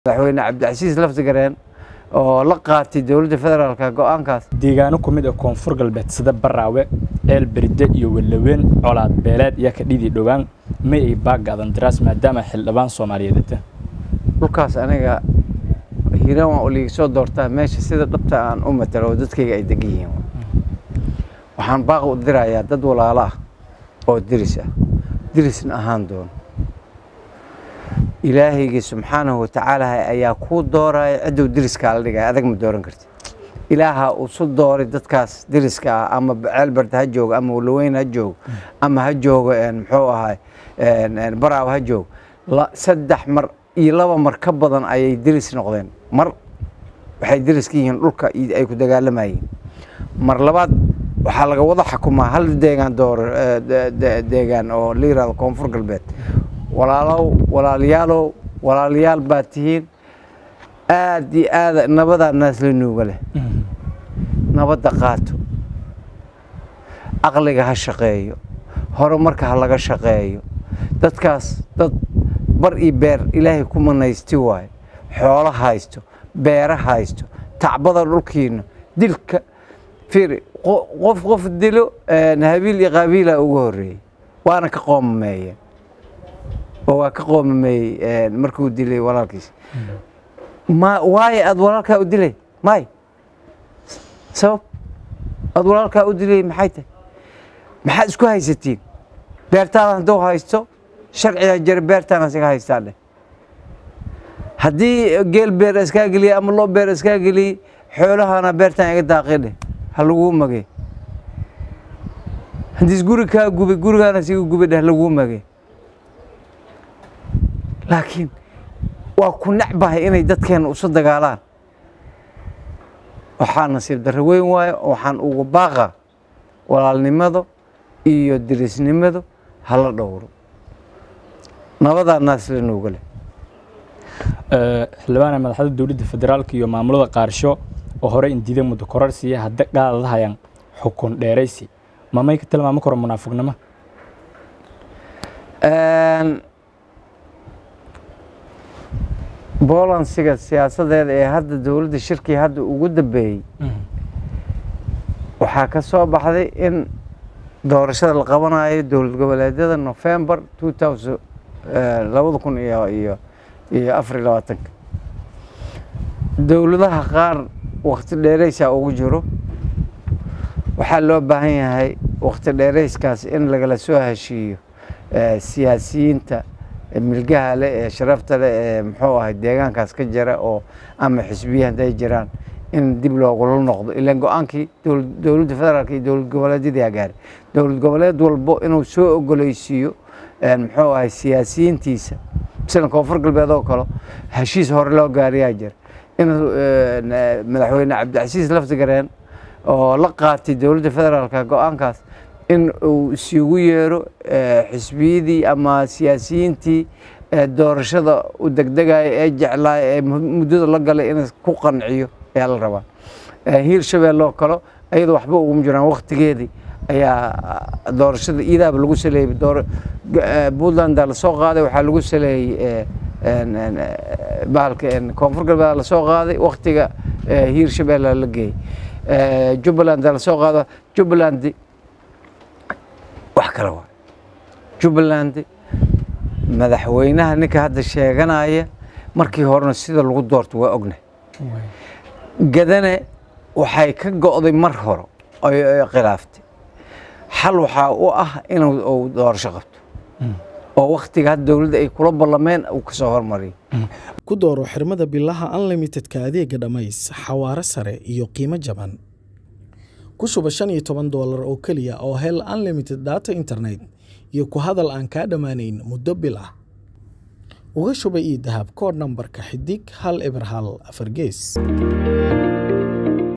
madaxweyne cabdicasiis laftigareen oo la qaatay dowladda federaalka go-aankaas deegaano ku mid ah koonfur galbeed sida baraawe ceel berde iyo walaweyn colaad beeleed iyo kadhidii dhowaan ma ay baagaadan daraas maadaama xildhibaan soomaaliyeed dhulkaas aniga hiiraan waa uliga soo doortaa meesha sida dhabta aan u matalo oo dadkayga ay degan yihiin waxaan baaq u dirayaa dad walaalo ah oo diris ah dirisna ahaan doono ilaahayga subxaanahu watacaala ayaa kuu dooraya cidduu diriskaa la dhigaya adag ma dooran karti ilaaha uu su dooray dadkaas diriska ah ama ceelbard ha joogo ama walaweyn ha joogo ama ha joogo muxuu ahay baraaw ha joogo saddex mar iyo laba mar ka badan ayay diris noqdeen mar waxay diris ka yihiin dhulka ay ku dagaalamayeen mar labaad waxaa laga wada xukumaa hal deegaan door deegaan oo la yirahdo koonfur galbeed walaalow walaalayaalow walaalayaal baad tihiin aad iyo aada nabadaa naasla nuuga leh nabadda qaato aqliga ha shaqeeyo horumarka ha laga shaqeeyo dadkaas dad bar iyo beer ilaahay ku manaysti waayo xoolo haysto beera haysto tacbada dhulkiina dilka fiiri qof qof dilo habiil iyo qaabiila ugu horreeyey waana ka qoomameeyeen oo waa ka qoomameeyey markuu dilay walaalkiis ma waayo aada walaalkaa u dilay may sabab aada walaalkaa u dilay maxay tahay maxaad isku haysatiin beertaada hadduu haysto sharciga jira beertaan isaga haystaa dheh haddii geel beer iskaa geliyey ama loo beer iskaa geliyey xoolahana beertaan iga daaqi dheh ha laguu magey haddiis guri kaa gubay gurigaana siga gubay dheh laguu magey laakiin waa ku necbahay inay dadkeena usu dagaalaan waxaa nasiib darro weyn waayo waxaan ugu baaqa walaalnimada iyo dirisnimadu hala dhowro nabadaa naasla nuuga leh xildhibaana madaxda dowladda federaalka iyo maamulada qaarsho oo hore indiida muddo kororsiya hadda qaadadahayaan xukun dheeraysi mamay ka tilmaami karo munaafiqnimo bolansiga siyaasadeeda ee hadda dowladda shirkii hadda ugu dambeeyey waxaa ka soo baxday in doorashada la qabanayo dowlad goboleedyada november labada kun iyo iyo iyo afar iyo labaatanka dowladaha qaar wakti dheeraysaa ugu jiro waxaa loo baahan yahay wakti dheerayskaas in lagala soo heshiiyo siyaasiyiinta milgaha leh ee sharafta leh ee muxuu ahay deegaankaas ka jira oo ama xisbiya hadday jiraan in dib loogula noqdo ilaan go-aankii dowladda federaalka iyo dowlad goboleedyadii agaaray dowlad goboleed walbo inuu soo ogoleysiiyo muxuu ahay siyaasiyiintiisa sida koonfur galbeed oo kale heshiis hore loo gaariyaa jira inuu madaxweyne cabdicasiis laftigareen oo la qaatay dowladda federaalka go-aankaas in uu isugu yeero xisbiyadii ama siyaasiyiintii doorashada u degdegaya ee jeclaaya ee muddada la galay in ku qanciyo ayaa la rabaa hiir shabeelle oo kale ayadoo waxba uguma jiraan waktigeedii ayaa doorashada iidaaba lagu saleeyey puntlandaa lasoo qaaday waxaa lagu saleeyey bahalka koonfur galbeed lasoo qaaday waktiga hiir shabeelle la geeyey jubbalandaa lasoo qaado jubbalandi wax kale waa jubbaland madaxweynaha ninka hadda sheeganaya markii horena sida lagu doorto waa ogna gadane waxay ka go'day mar hore oy khilaaftay xal waxaa u ah inuu doorasho qabto oo waktiga hadda dowladda ay kula ballameen uu ka soo hormariyo ku dooro xirmada bilaha unlimitedka adeega dhammays xawaaro sare iyo qiimo jaban ku shuba shan iyo toban doolar oo keliya oo hel unlimited data internet iyo ku hadal aan kaa dhammaanayn muddo bil ah uga shuba io dahab koodh nambarka xidig hal eber hal afar gees